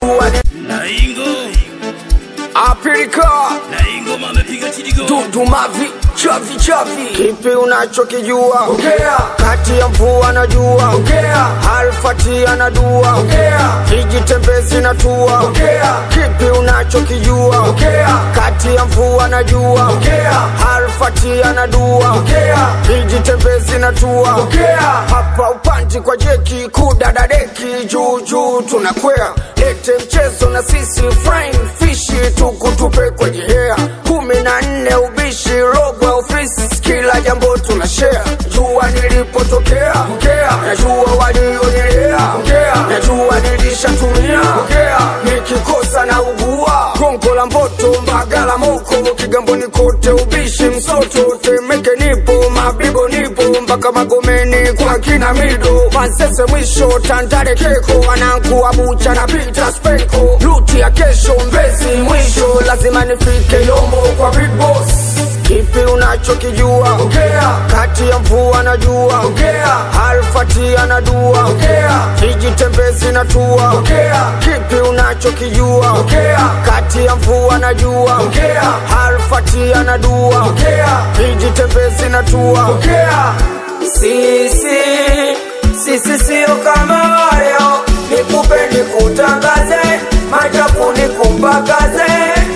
jua ni Naingo, apilika Naingo amepiga chidigo. dudumavi chavi chavi kipi unachokijua ongea kati ya mvua na jua ongea alfati anadua ongea kijitembezi na tua ongea kipi unachokijua ongea kati ya mvua na jua ongea alfati anadua ongea kijitembezi na tua ongea hapa upanji kwa jeki kudadadeki juu juu tunakwea lete mchezo na sisi frying fishi tukutupe kwenye hea kumi na nne ubishi robo ofisi kila jambo tuna share jua nilipotokea ongea najua walionelea ongea najua nilishatumia ongea nikikosa na ugua gongo la mboto mbagala moko kigamboni kote ubishi msoto temeke nipo mabibo nipo mpaka magomeni kwa kina mido masese mwisho tandare keko wanangu bucha na pita speko luti ya kesho mbezi mwisho lazima nifike yombo kwa big boss kipi unachokijua ongea kati ya mvua na jua ongea alfati anadua ongea kijitembezi na tua ongea kipi unachokijua ongea kati ya mvua na jua ongea alfati anadua ongea kijitembezi na tua ongea sisi sisi sio kama waleo nikupe nikutangaze machafu nikumpakaze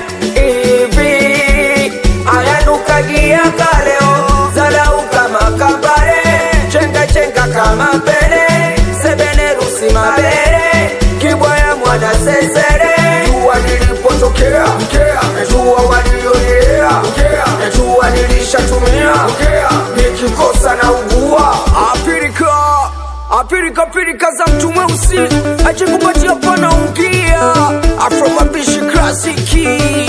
hivi ayanukagia kaleo zalau kama kabare chenga chenga kama pele sebene rusi mabere kibwaya mwana sesere jua nilipotokea ongea najua walionelea ongea najua nilishatumia ongea nikikosa na ugua apirika apirika pirika za mtu mweusi achikupatia pana ungia afromabishi klasiki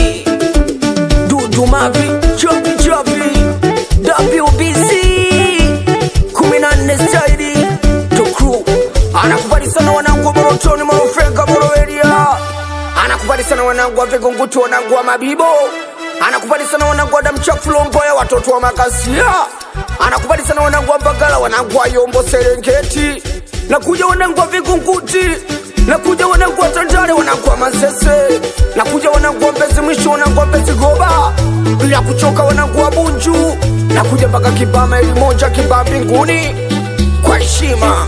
dudumavi chavi chavi wbc kumi na nne staili tokru anakubali sana wanangu wa morotoni morofenka moroeria anakubali sana wanangu wa vigunguti wanangu wa mabibo anakubali sana wanangu wa damchafulomboya watoto wa makasia anakubali sana wanangu wa mbagala wanangu wa yombo serengeti nakuja wanangu wa vigunguti nakuja wanangu wa tandale wanangu wa masese nakuja wanangu wa mbezi mwisho wanangu wa mbezi goba bila kuchoka wanangu wa bunju nakuja mpaka kibama ili moja kibaa mbinguni kwa heshima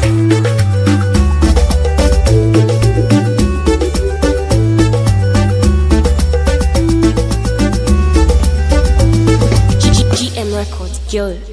GM Records, yo.